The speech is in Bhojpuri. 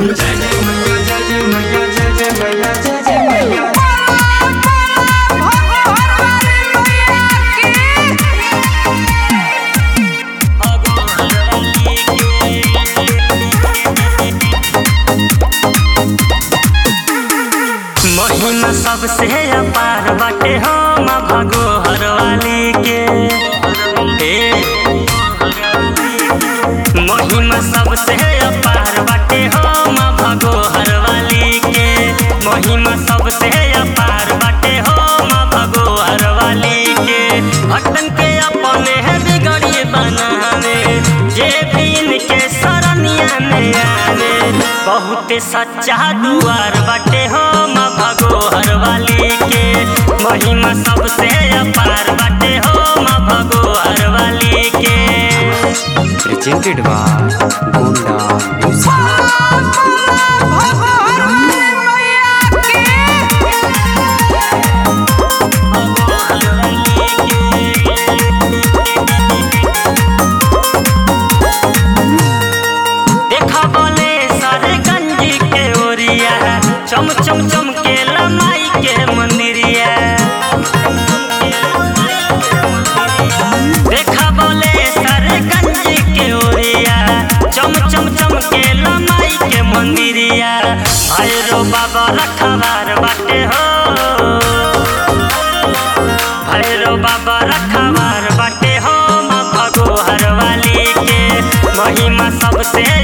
महिमा सबसे अपार बाटे हम भगोहर वाली के हे महिमा सबसे अपार बाटे हम भगोहर वाली के महिमा सबसे अपार बाटे हम भगोहर वाली के भक्तन के अपने है बिगड़ी बनावे जे भी इनके सरनिया में आवे बहुत सच्चा दुआर बाटे हम भगोहर वाली के महिमा सबसे अपार बाटे हम भगोहर वाली के presented by Gunda Music. देखा बोले सारे गंजी के ओरिया चम चम चम के लमाई के मंदिरिया देखा बोले सारे गंजी के ओरिया चम चम चम के लमाई के मंदिरिया भैरो बाबा रखवार बाटे हो भैरो बाबा रखवार बाटे हो माँ भगोहर वाली के महिमा सबसे